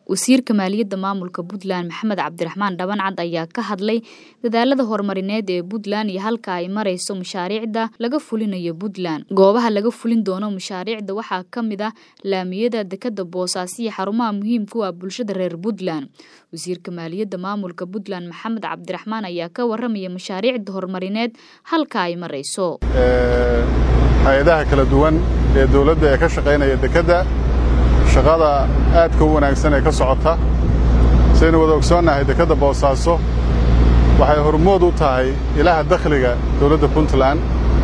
wasiirka maaliyadda maamulka puntland maxamed cabdiraxmaan dhabancad ayaa ka hadlay dadaalada horumarineed ee puntland iyo halka ay marayso mashaariicda laga fulinayo puntland goobaha laga fulin doono mashaariicda waxaa ka mid ah laamiyada dekada boosaaso iyo xarumaha muhiimka u ah bulshada reer puntland wasiirka maaliyadda maamulka puntland maxamed cabdiraxmaan ayaa ka waramaya mashaariicda horumarineed halka ay marayso hay-adaha kala duwan ee dowladda ee ka shaqaynaya dekedda shaqada aadka u wanaagsan ee ka socota saynu wada ogsoonnahay dekedda boosaaso waxay hormood u tahay ilaha dakhliga dowladda puntland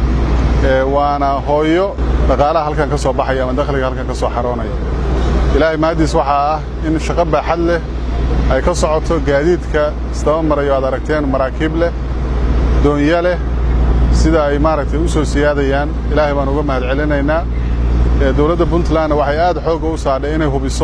waana hooyo dhaqaalaha halkan ka soo baxaya ama dakhliga halkan ka soo xaroonaya ilaahay mahaddiis waxaa ah in shaqo baaxad leh ay ka socoto gaadiidka isdaba marayo aad aragteen maraakiib leh doonyo leh sida ay maaragtay u soo siyaadayaan ilaahay baan uga mahad celinaynaa dowladda puntlandna waxay aad xoogga u saadhay inay hubiso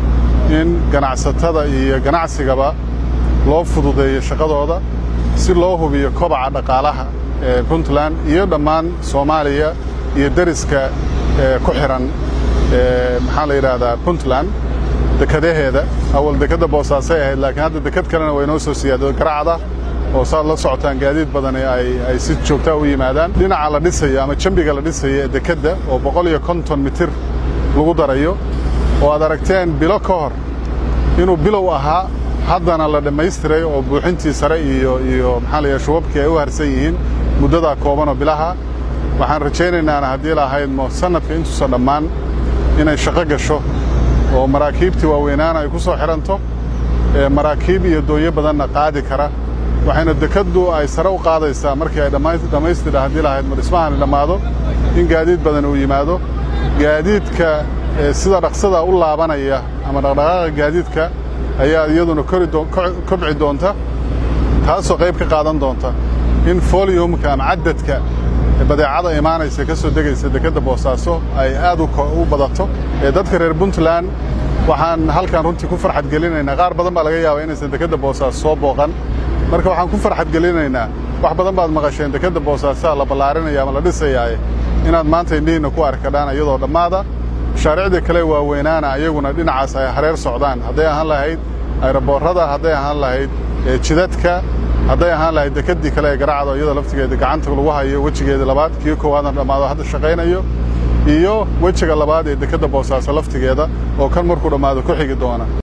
in ganacsatada iyo ganacsigaba loo fududeeyo shaqadooda si loo hubiyo kobaca dhaqaalaha ee puntland iyo dhammaan soomaaliya iyo deriska ku xihan maxaa la yidhaahdaa puntland dekadaheeda awal dekedda boosaasay ahayd laakiin hadda deked kalena way noo soo siyaado garacda oo saad la socotaan gaadiid badani ay si joogtaa u yimaadaan dhinaca la dhisayo ama jambiga la dhisayo ee dekedda oo boqol iyo konton mitir lagu darayo oo aad aragteen bilo ka hor inuu bilow ahaa haddana la dhammaystiray oo buuxintii sare iyo iyo maxaa la yaha shubabkii ay u harsan yihiin muddadaa koobanoo bilaha waxaan rajaynaynaan haddii lahaydmo sannadka intuusa dhammaan inay shaqo gasho oo maraakiibtii waaweynaana ay ku soo xidhanto maraakiib iyo doonyo badanna qaadi kara waxayna dekeddu ay sare u qaadaysaa markii ay dhammaystira haddii lahayd ma dhismahani dhammaado in gaadiid badan uu yimaado gaadiidka sida dhaqsada u laabanaya ama dhaqdhaqaaqa gaadiidka ayaa iyaduna kobci doonta taasoo qayb ka qaadan doonta in foliyumka ama caddadka badeecada imaanaysa ka soo degaysa dekedda boosaaso ay aad u badato ee dadka reer puntland waxaan halkan runtii ku farxad gelinaynaa qaar badan baa laga yaabaa inaysan dekedda boosaaso soo booqan marka waxaan ku farxad gelinaynaa wax badan baad maqasheen dekedda boosaasaa la ballaarinaya ama la dhisayaaye inaad maanta indhihiinna ku arkadhaan iyadoo dhammaada mashaariicdii kale waaweynaana ayaguna dhinacaas ay hareer socdaan hadday ahaan lahayd ayroboorrada hadday ahaan lahayd jidadka hadday ahaan lahayd dekeddii kale ee garacdo iyadoo laftigeeda gacanta lagu hayo wejigeeda labaad kii koowaadna dhammaado hadda shaqaynayo iyo wejiga labaad ee dekedda boosaaso laftigeeda oo kan markuu dhammaado ku xigi doona